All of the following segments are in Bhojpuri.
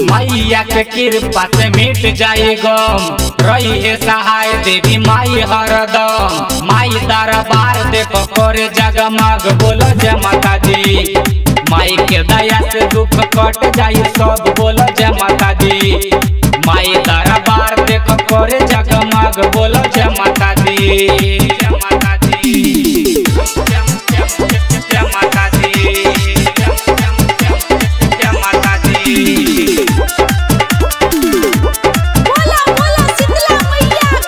मैया के कृपा से मिट जाए गम रही है सहाय देवी माई हरदम माई दरबार देखो करे जगमग बोलो जय माता दी माई के दया से दुख कट जाई सब बोलो जय माता दी माई दरबार देखो करे जगमग बोलो जय माता दी जय माता दी जय जय- जय माता दी जय- जय- जय माता दी बोला बोला शीतला मैया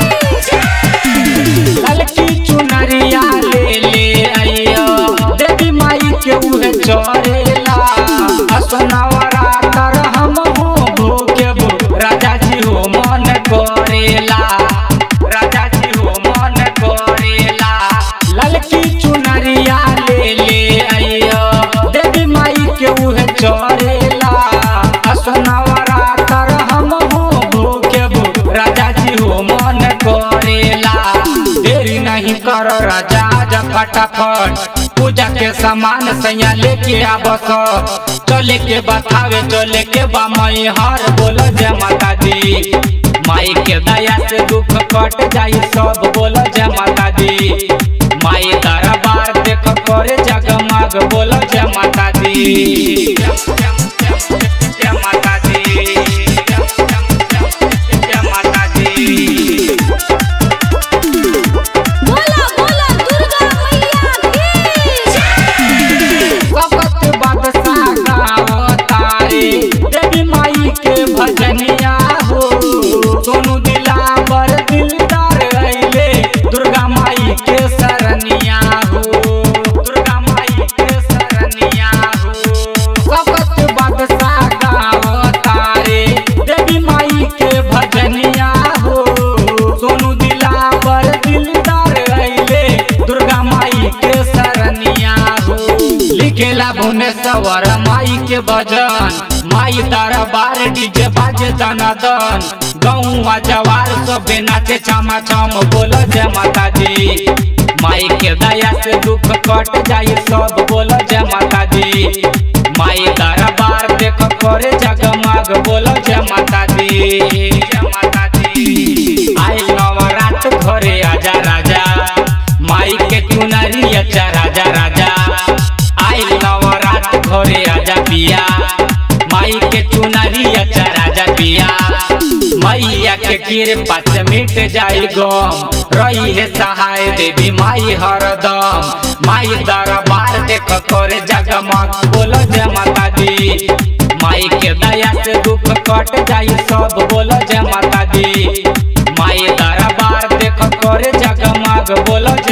की ललकी चुनरिया ले ले आइयो देवी माई के उहे चोरेला असनवरा तर हम हो भूखे भू राजा जी हो मन करेला राजा जी हो मन करेला ललकी चुनरिया ले ले आइयो देवी माई के उहे चोरेला असनवरा तर हम हो भूखे भू राजा जी हो मन करेला देरी नहीं कर राजा जा फटाफट पूजा के सामान सैया लेके आबस चले के बतावे चले के बा मई हर बोलो जय माता दी माई के दया से दुख कट जाई सब बोलो जय माता दी माई दरबार देख करे जगमग बोलो जय माता दी जय- जय- जय- जय माता दी जय- जय- जय- जय माता दी बोला बोला दुर्गा मैया की वक्त बादशाह गाओ तारे देवी माई के भजनिया हो सोनू दिलावर दिलदार अइले दुर्गा माई के सरनिया हो दुर्गा माई के सरनिया हो वक्त बादशाह गाओ तारे देवी माई के भजनिया हो सोनू दिलावर दिलदार अइले दुर्गा माई के सरनिया हो लिखेला भुवनेश्वर माई के भजन माई दरबार डीजे बाजे दनादन गौवा जवार सब नाचे छमा छम बोलो जय माता दी माई के दया से दुख कट जाई सब बोलो जय माता दी माई दरबार देख करे जगमग बोलो जय माता दी जय माता दी आई नवरात घरे आजा राजा माई के चुनरी अच्छा राजा राजा आई नवरात घरे आजा पिया माई के चुनरी अच्छा राजा पिया मैया के कृपा से मिट जाई गम रही है सहाय देवी माई हरदम माई दरबार देख करे जगमग बोलो जय माता दी माई के दया से दुख कट जाई सब बोलो जय माता दी माई दरबार देख करे जगमग बोलो